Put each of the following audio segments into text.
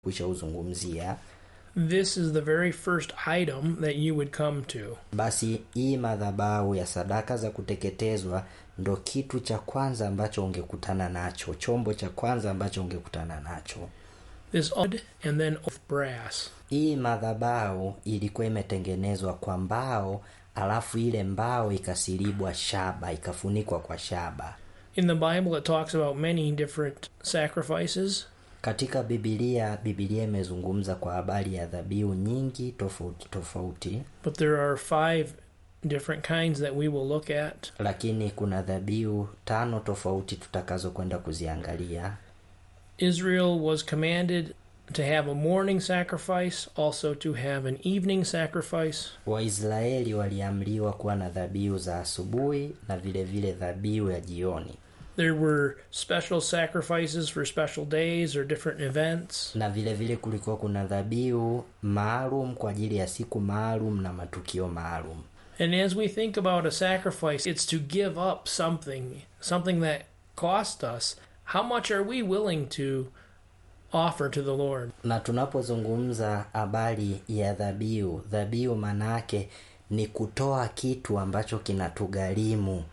kushauzungumzia this is the very first item that you would come to. basi hii madhabahu ya sadaka za kuteketezwa ndo kitu cha kwanza ambacho ungekutana nacho chombo cha kwanza ambacho ungekutana nacho This wood and then of brass. hii madhabahu ilikuwa imetengenezwa kwa mbao alafu ile mbao ikasilibwa shaba ikafunikwa kwa shaba In the Bible, it talks about many different sacrifices. katika bibilia bibilia imezungumza kwa habari ya dhabihu nyingi tofauti tofauti But there are five different kinds that we will look at. lakini kuna dhabihu tano tofauti tutakazokwenda kuziangalia Israel was commanded to have a morning sacrifice, also to have an evening sacrifice. waisraeli waliamriwa kuwa na dhabihu za asubuhi na vile vile dhabihu ya jioni There were special sacrifices for special days or different events. na vile vile kulikuwa kuna dhabihu maalum kwa ajili ya siku maalum na matukio maalum And as we think about a sacrifice, it's to give up something, something that cost us. How much are we willing to offer to the Lord? na tunapozungumza habari ya dhabihu dhabihu maanaake ni kutoa kitu ambacho kinatugharimu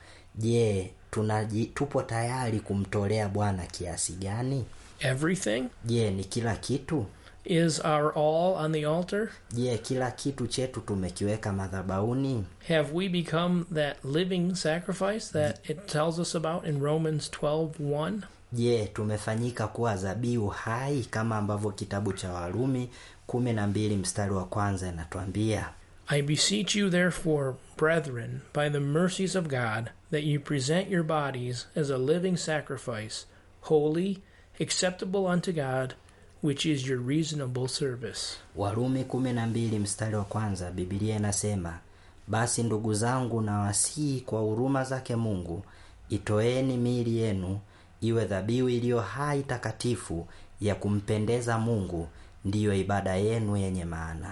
je tunaji tupo tayari kumtolea bwana kiasi gani Everything je ni kila kitu is our all on the altar. je kila kitu chetu tumekiweka madhabauni Have we become that living sacrifice that it tells us about in Romans 12:1? je tumefanyika kuwa dhabihu hai kama ambavyo kitabu cha warumi kumi na mbili mstari wa kwanza inatuambia I beseech you, therefore, brethren, by the mercies of God, that you present your bodies as a living sacrifice, holy, acceptable unto God, which is your reasonable service. warumi kumi na mbili mstari wa kwanza bibilia inasema basi ndugu zangu na wasii kwa huruma zake mungu itoeni miili yenu iwe dhabihu iliyo hai takatifu ya kumpendeza mungu ndiyo ibada yenu yenye maana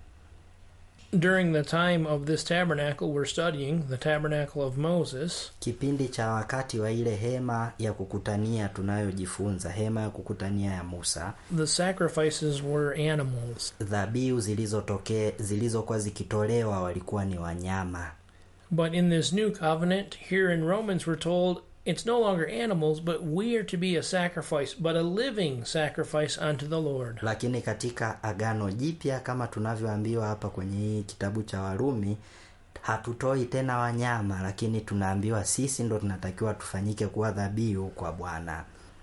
During the time of this tabernacle, we're studying the tabernacle of Moses. kipindi cha wakati wa ile hema ya kukutania tunayojifunza hema ya kukutania ya musa The sacrifices were animals. dhabihu zilizotokea zilizokuwa zikitolewa walikuwa ni wanyama But in this new covenant, here in Romans, we're told it's no longer animals, but we are to be a sacrifice, but a living sacrifice unto the Lord. lakini katika agano jipya kama tunavyoambiwa hapa kwenye hii kitabu cha warumi hatutoi tena wanyama lakini tunaambiwa sisi ndo tunatakiwa tufanyike kuwa dhabihu kwa bwana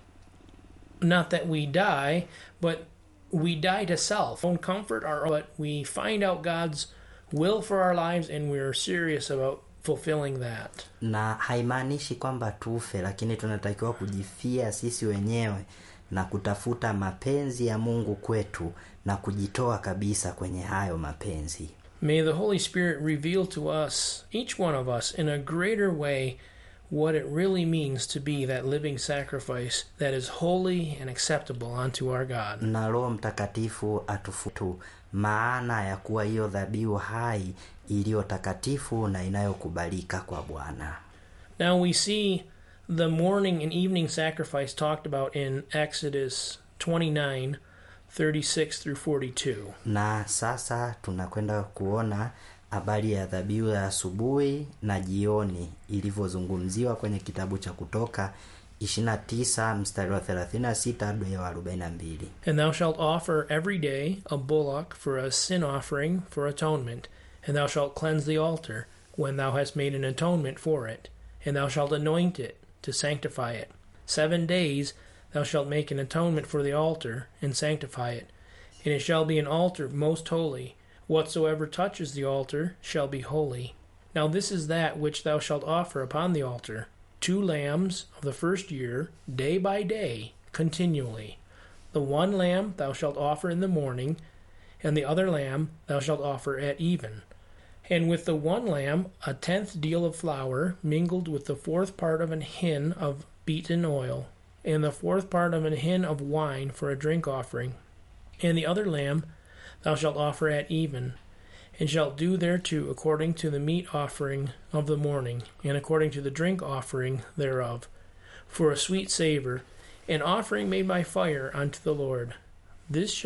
Not that we die, but we die to self, own comfort, our, but we find out God's will for our lives and we're serious about fulfilling that. na haimaanishi kwamba tufe lakini tunatakiwa kujifia sisi wenyewe na kutafuta mapenzi ya mungu kwetu na kujitoa kabisa kwenye hayo mapenzi May the Holy Spirit reveal to us, each one of us, in a greater way, what it really means to be that living sacrifice that is holy and acceptable unto our God. na roho mtakatifu atufutu maana ya kuwa hiyo dhabihu hai iliyo takatifu na inayokubalika kwa bwana Now we see the morning and evening sacrifice talked about in Exodus 29 36 through 42. na sasa tunakwenda kuona habari ya dhabihu ya asubuhi na jioni ilivyozungumziwa kwenye kitabu cha kutoka 29 mstari wa 36 hadi wa 42 And thou shalt offer every day a bullock for a sin offering for atonement, and thou shalt cleanse the altar when thou hast made an atonement for it, and thou shalt anoint it to sanctify it. Seven days thou shalt make an atonement for the altar and sanctify it, and it shall be an altar most holy. Whatsoever touches the altar shall be holy. Now this is that which thou shalt offer upon the altar two lambs of the first year, day by day, continually. The one lamb thou shalt offer in the morning, and the other lamb thou shalt offer at even. And with the one lamb a tenth deal of flour, mingled with the fourth part of an hin of beaten oil, and the fourth part of an hin of wine for a drink offering. And the other lamb thou shalt offer at even, and shalt do thereto according to the meat offering of the morning, and according to the drink offering thereof, for a sweet savour, an offering made by fire unto the Lord. This